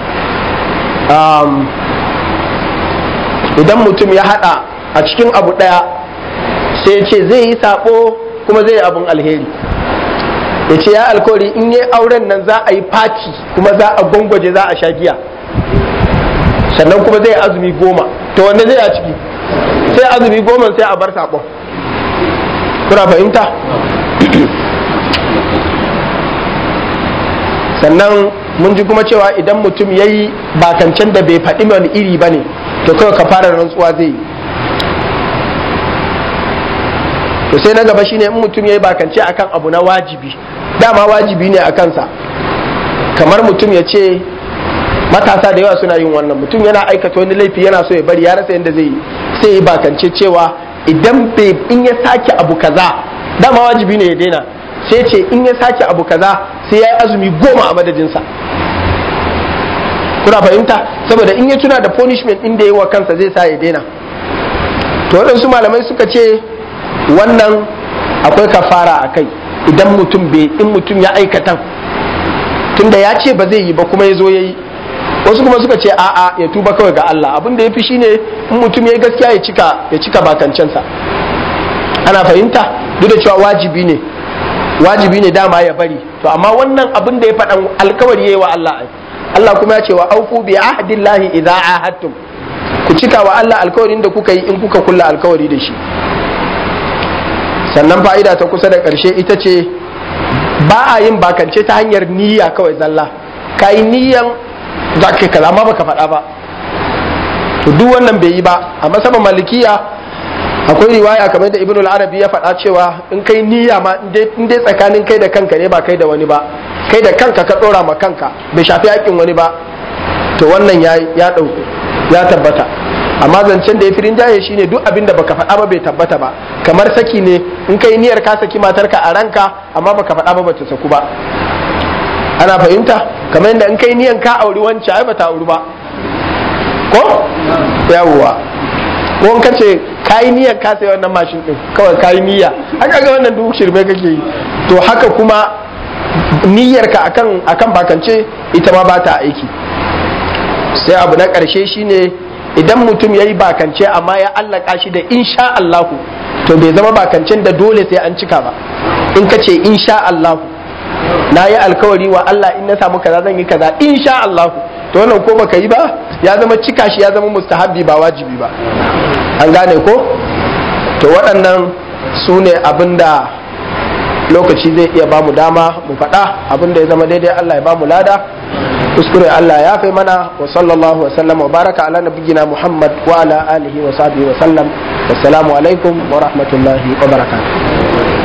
idan mutum ya hada a cikin abu daya sai ce zai yi sabo kuma zai yi abin alheri ya ce ya alkawari in yi auren nan za a yi fati kuma za a gwangwaje za a sha giya sannan kuma zai azumi goma to wanda zai a ciki sai azumi goma sai a bar sabon kuna fahimta sannan mun ji kuma cewa idan mutum ya yi bakancen da bai faɗi wani iri ba ne to kawai ka fara rantsuwa zai yi to sai na gaba shine in mutum ya yi bakance akan abu na wajibi dama wajibi ne a kansa kamar mutum ya ce matasa da yawa suna yin wannan mutum yana aikata wani laifi yana so ya bari ya rasa yadda zai yi sai yi bakance cewa idan bai in ya sake abu kaza dama wajibi ne ya daina sai ce in ya sake abu kaza sai ya yi azumi goma a madadinsa kuna fahimta saboda in ya tuna da punishment inda ya yi wa kansa zai sa ya daina to waɗansu malamai suka ce wannan akwai kafara a kai idan mutum bai in mutum ya aikatan tunda ya ce ba zai yi ba kuma ya zo ya yi wasu kuma suka ce a'a ya tuba kawai ga Allah abin da ya fi shine in mutum ya yi gaskiya ya cika ya cika bakancensa ana fahimta duk da cewa wajibi ne wajibi ne dama ya bari to amma wannan abin da ya faɗan alkawari yayi wa Allah Allah kuma ya ce wa aufu bi ahdillahi idza ahadtum ku cika wa Allah alkawarin da kuka yi in kuka kulla alkawari da shi sannan fa'ida ta kusa da ƙarshe ita ce ba a yin bakance ta hanyar niyya kawai zalla ka yi niyyan za ka kaza ma baka faɗa ba to duk wannan bai yi ba a masaban malikiya akwai riwaya kamar da ibnu al-arabi ya faɗa cewa in kai niyya ma in dai tsakanin kai da kanka ne ba kai da wani ba kai da kanka ka ɗora ma kanka bai shafi haƙƙin wani ba to wannan ya ya ɗauku ya tabbata amma zancen da ya firin jaye shine duk abin da baka faɗa ba bai tabbata ba kamar saki ne in kai niyyar ka saki matarka a ranka amma baka faɗa ba bata saku ba ana fahimta kamar yadda in kai niyyar ka auri wancan ai bata auri ba ko yawwa ko in kace kai niyyar ka sai wannan mashin din kawai kai niyya haka ga wannan duk shirme kake yi to haka kuma niyyar ka akan akan bakance ita ma ba ta aiki sai abu na ƙarshe shine idan mutum ya yi bakance amma ya allaka shi da insha Allahu to bai zama bakancen da dole sai an cika ba in ka ce insha Allahu na yi alkawari wa Allah in na samu kaza zan yi kaza insha Allahu to wannan ko baka yi ba ya zama cika shi ya zama mustahabbi ba wajibi ba an gane ko to waɗannan su ne abin da lokaci zai iya bamu dama mu faɗa abin da ya zama daidai Allah ya bamu lada kuskure Allah ya fi mana wa sallallahu wa sallam wa baraka ala nabiyyina Muhammad wa ala alihi wa sahbihi wa sallam wassalamu alaikum wa rahmatullahi wa barakatuh